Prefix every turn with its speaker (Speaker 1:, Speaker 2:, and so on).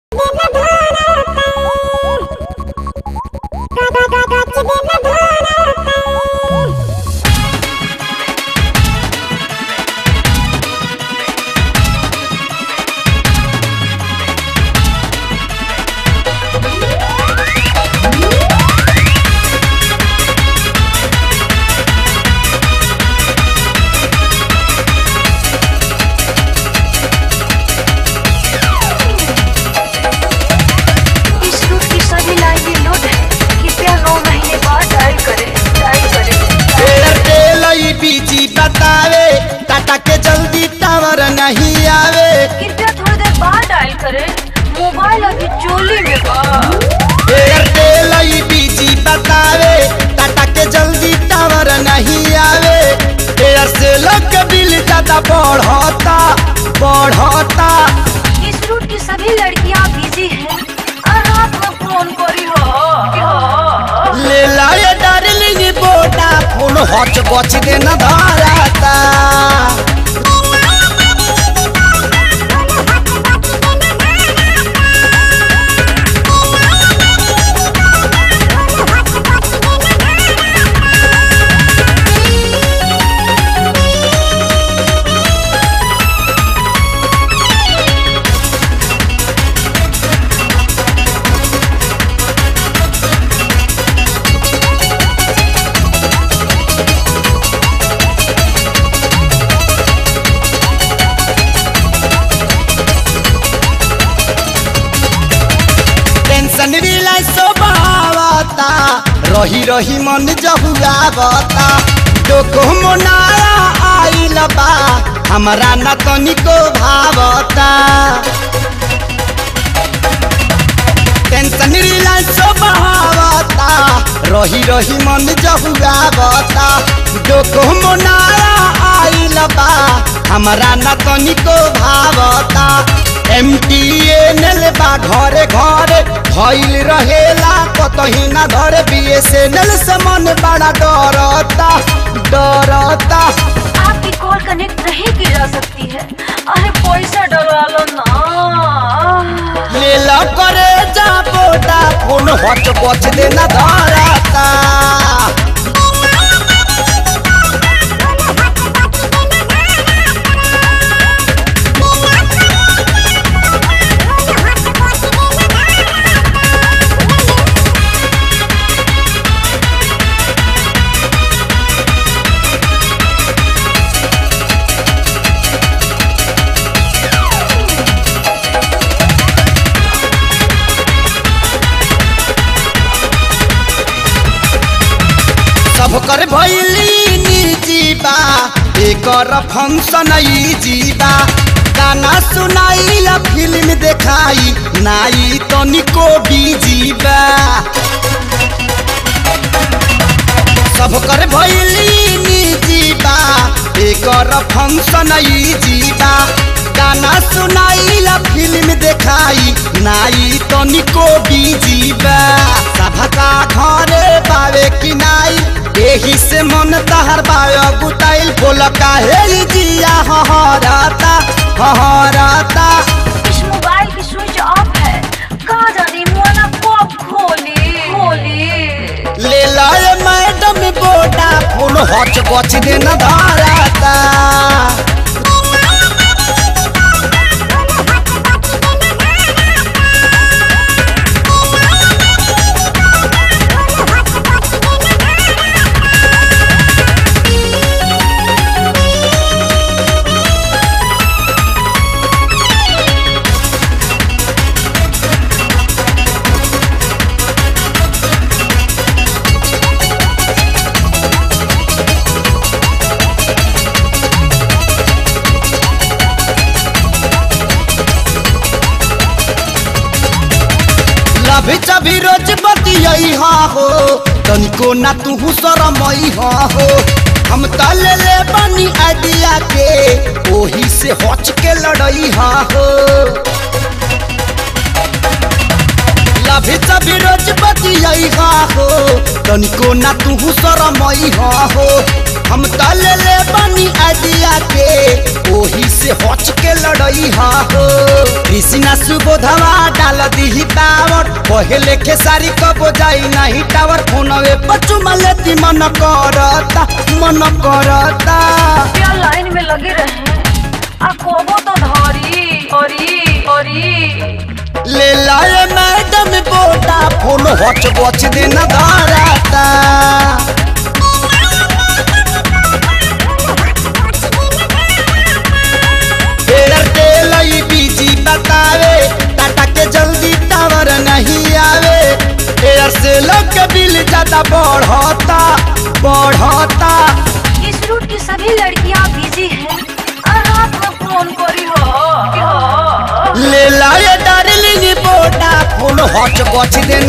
Speaker 1: इस route की सभी लाइनें लोड है कृपया नौ महीने बाद डायल करें डायल करें
Speaker 2: एयरटेल ई बीजी बतावे टाटा के जल्दी टावर नहीं आवे
Speaker 1: कृपया थोड़ी देर बाद डायल करें मोबाइल अभी चोली में बा
Speaker 2: एयरटेल ई बीजी बतावे टाटा के जल्दी टावर नहीं आवे एयरसेल के बिल ज्यादा बढ़ता बढ़ता
Speaker 1: इस रूट की सभी लड़कियां बिजी हैं और रात में फोन करी हो
Speaker 2: ले लाए डार्लिंग बोटा फोन हच बच देना धराता टेंशन रिलैक्स बावता रही रही मन जहुआवता डोको मोनाया आइल बा हमरा न तनिको भावता टेंशन रिलैक्स बावता रही रही मन जहुआवता डोको मोनाया आइल बा हमरा न तनिको भावता एमटीएनएल बा घरे घरे भइल रहेला कतही ना धरे बीएसएनएल से मन बड़ा डरता डरता
Speaker 1: आपकी कॉल कनेक्ट नहीं की जा सकती है अरे पैसा डरा लो ना
Speaker 2: ले ला करे जा बोटा फोन हट बच देना धराता सब कर भैली निर्जीवा एकर फंक्शन ई जीवा गाना सुनाइला फिल्म देखाई नाई तनिको बीजीवा सब कर भैली निर्जीवा एकर फंक्शन ई जीवा गाना सुनाइला फिल्म देखाई नाई तनिको बीजीवा सभका घरे पावे कि नाई एही से मन तहर बायो गुटाइल बोल काहे ई जिया हहराता हहराता
Speaker 1: इस मोबाइल की स्विच ऑफ है कहा जाने मोना कब खोली खोली
Speaker 2: ले लाए मैडम बोटा फोन हच बच देना धराता लभी चभी रोज बतियई हा हो तनिको ना तू शरमई हा हो हम त ले ले बनी आइडिया के ओही से हच के लड़ई हा हो लभी चभी रोज बतियई हा हो तनिको ना तू शरमई हा हो हम त ले ले बनी आइडिया के ओही से हच के लड़ई हा हो कृष्णा सुबोधवा डाल दी टावर पहले के सारी कब जाई नहीं टावर फोनवे पचुमा लेती मन करता मन करता
Speaker 1: क्या लाइन में लगे रहे आ कोबो तो धरी अरी अरी
Speaker 2: ले लाए मैडम बोटा फोन हच बच देना धराता एयरटेल ई बीजी बतावे टाटा के जल्दी टावर नहीं आवे एयरसेल के बिल ज्यादा बढ़ता बढ़ता
Speaker 1: इस रूट की सभी लड़कियां बिजी हैं और रात में फोन करी हो
Speaker 2: ले लाए डार्लिंग बोटा फोन हच बच दे